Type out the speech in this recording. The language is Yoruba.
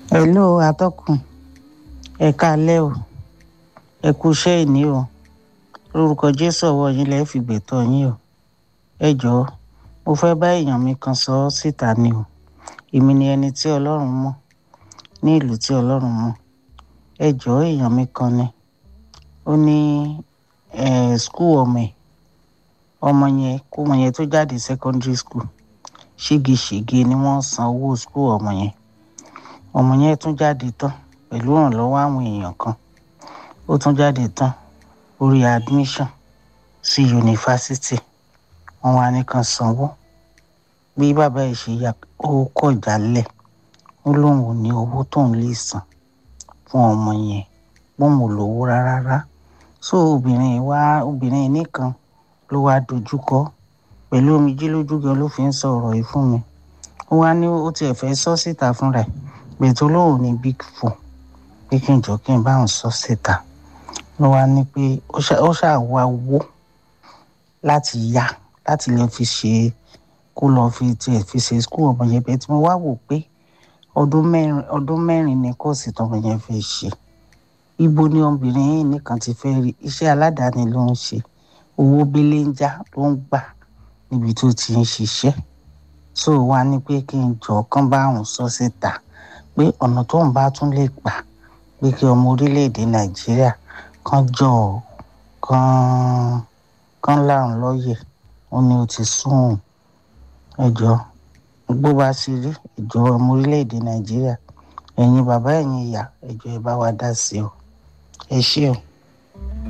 hello atọ́kùn ẹ káalẹ́ o ẹ kú iṣẹ́ ìní o lórúkọ jésù ọwọ́ yín lẹ́ẹ̀ fi gbẹ̀tọ́ yín o ẹ jọ̀ọ́ mo fẹ́ bá èèyàn mi kan sọ ọ́ síta ni o èmi ni ẹni tí ọlọ́run mọ̀ ní ìlú tí ọlọ́run mọ̀ ẹ jọ̀ọ́ èèyàn mi kan ni ó ní skul ọmọ ẹ̀ ọmọ yẹn kó ọmọ yẹn tó jáde secondary school ṣégeṣége ni wọ́n san owó skul ọmọ yẹn ọmọ yẹn tún jáde tán pẹ̀lú ìrànlọ́wọ́ àwọn èèyàn kan ó tún jáde tán orí admission sí yunifásitì wọ́n wá ní kan sanwó bí bàbá yìí ṣe ya ó kọ̀ jálẹ̀ ó lóun ò ní owó tóun lè san fún ọmọ yẹn bóun ò lówó rárá so obìnrin wá obìnrin nìkan ló wá dojúkọ pẹ̀lú omijé lójú gan ló fi ń sọ ọ̀rọ̀ yìí fún mi ó wá ní ó tiẹ̀ fẹ́ sọ síta fúnra ẹ̀ gbètò lóun ní big four pé kí n jọ kí n bá òun sọ síta ló wá ní pé ó ṣàwá owó láti yá láti lè fi ṣe kó lọ fi tiẹ̀ fi ṣe skul ọmọ yẹn bẹ́ẹ̀ tí mo wá wò pé ọdún mẹ́rin ọdún mẹ́rin ni kóòsì tọmọ yẹn fẹ́ ṣe ibo ni obìnrin yìí nìkan ti fẹ́ rí iṣẹ́ aládàáni ló ń ṣe owó belenja ló ń gbà níbi tó ti ń ṣiṣẹ́ so wá ní pé kí n jọ kán bá òun sọ síta pé ọ̀nà tó ń bá tún lè gbà pé kí ọmọ orílẹ̀-èdè nàìjíríà kan jọ kan kan láàrún lọ́yẹ̀ ó ní ó ti sún òun ẹjọ́ bó bá ṣe rí ìjọ ọmọ orílẹ̀-èdè nàìjíríà ẹ̀yin bàbá ẹ̀yin ìyá ẹjọ́ ẹ bá wa dá sí o ẹ ṣé o.